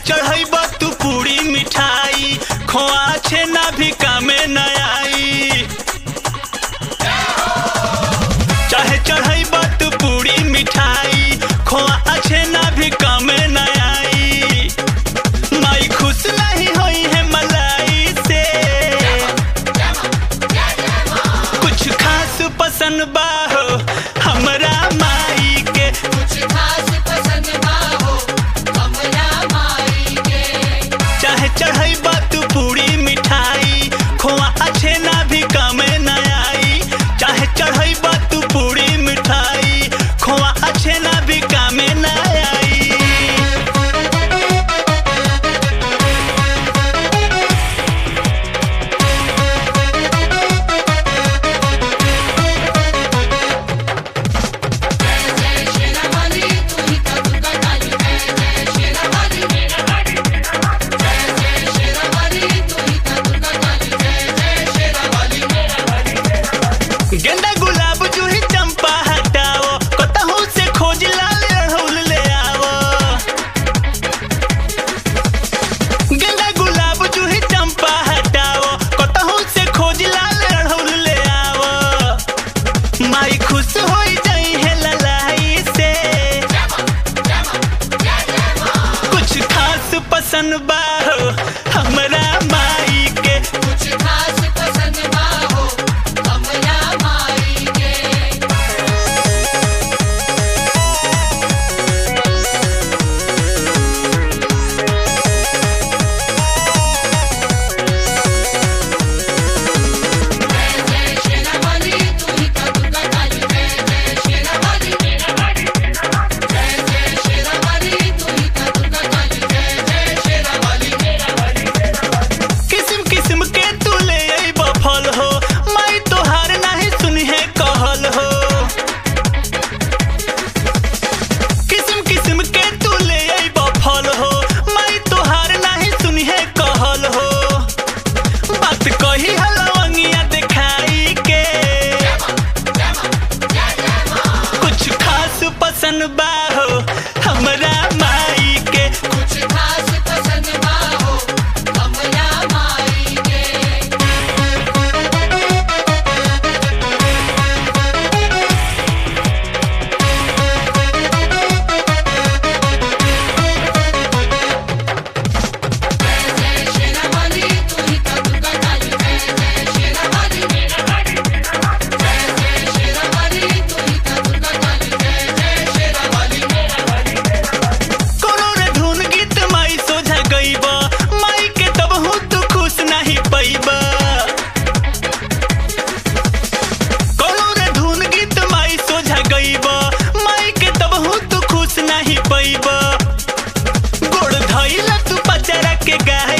चढ़ैब तू पूरी मिठाई खोआ छेना भी कामे न आई चाहे चढ़ैब तू पूरी मिठाई खोआ छेना भी कामे न आई माई खुश नहीं होई है मलाई से कुछ खास पसंद बा हो हमरा माई के कुछ खास पसंद ना हो कमला माई के चाहे चढ़ैब तू पूरी मिठाई खोआ अच्छे ना भी कामे न आई चाहे चढ़ैब तू पूरी मिठाई खोआ अच्छे ना भी कामे न आई जय शेरावाली तू ही तो दुर्गा काली जय जय शेरावाली जय जय शेरावाली तू ही तो दुर्गा काली जय जय शेरावाली गेंदा गुलाब जूही चंपा हटाओ कतहू से खोज लाल अड़हुल ले आओ गेंदा गुलाब जूही चंपा हटाओ कतहू से खोज लाल अड़हुल ले आओ माई खुश हो जाई है ललाई से कुछ खास पसंद बा हो हमरा माई के कुछ खास पसंद ना हो कमला माई के जय जय शेरावाली तू ही तो दुर्गा काली जय जय शेरावाली जय जय शेरावाली तू ही तो दुर्गा काली जय जय शेरावाली किस्म किस्म के तू ले अइब फल हो माई तोहार नाही सुनी है कहल हो किस्म किस्म के तू ले अइब फल हो माई तोहार नाही सुनी है कहल हो बात कही हलवंगिया दिखाई के कुछ खास पसंद बा हो हमरा माई के कुछ खास पसंद ना हो कमला माई के जय जय शेरावाली तू ही तो दुर्गा काली जय जय शेरावाली जय जय शेरावाली तू ही तो दुर्गा काली जय जय शेरावाली कोनो रे धुन गीत माई सोझा गईब माई के तब हूँ तू खुश नहीं पैब कोनो रे धुन गीत माई सोझा गईब माई के तब हूँ तू खुश नहीं पैब गोड़ धइल तू पचरा के गाय